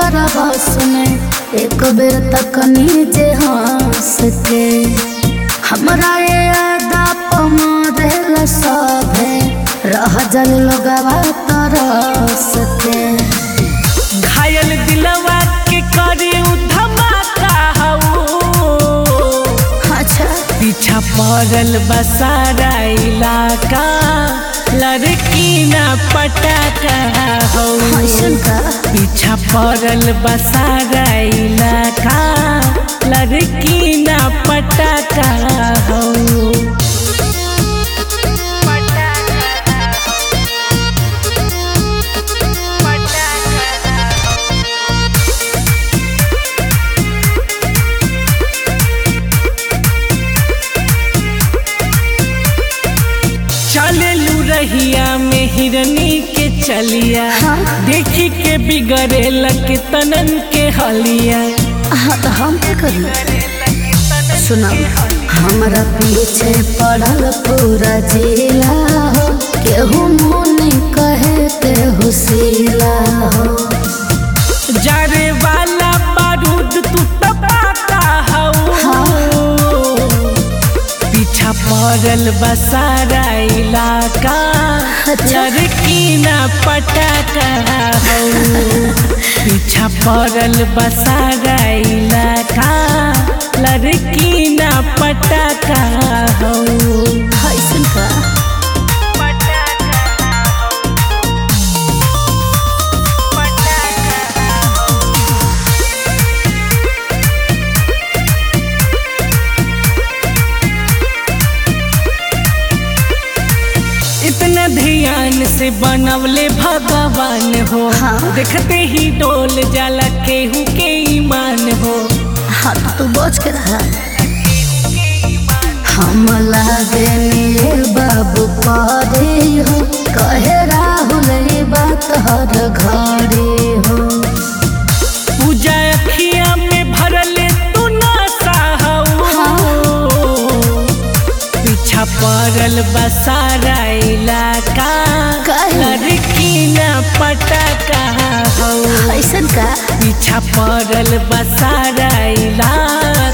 ओकर बस में एक बेर तक नीचे हंस के हमरा ये अदा पमारेल सभे रह जल लोगवा तरस के घायल दिलवा के करे उ धमाका हऊ अच्छा पीछा पड़ल बसारा इलाका लड़की ना पटाका हो ऐसन का पीछा पड़ल बसारा इलाका लड़की ना पटाका हो चलेलू रहिया में हिरनी के चलिया हाँ। देखी के बिगड़े लगे तनन के हलिया हाँ तो हम क्या करी सुना हमरा पीछे पड़ल पूरा जिला हो केहू मुनि कहे केहू सिला हो जारे वाला बारूद तू तपाता हऊ पीछा पड़ल बसारा इलाका अच्छा। लड़की ना पटाका हऊ पीछा पड़ल बसारा इलाका लड़की ना पटाका हऊ ऐसन का इतना ध्यान से बनवले भगवान हो हाँ। देखते ही डोल जाला केहू के ईमान हो हाँ तो तू बच के रहा हम लागे निये बाबू पदे हो कहे राहुल ये बात हर घड़ी हो पूजा अखिया में भरले तू नशा हो पीछा पड़ल बसारा इलाका काहे? लड़की ना पटाका हो ऐसन का पीछा पड़ल बसारा इलाका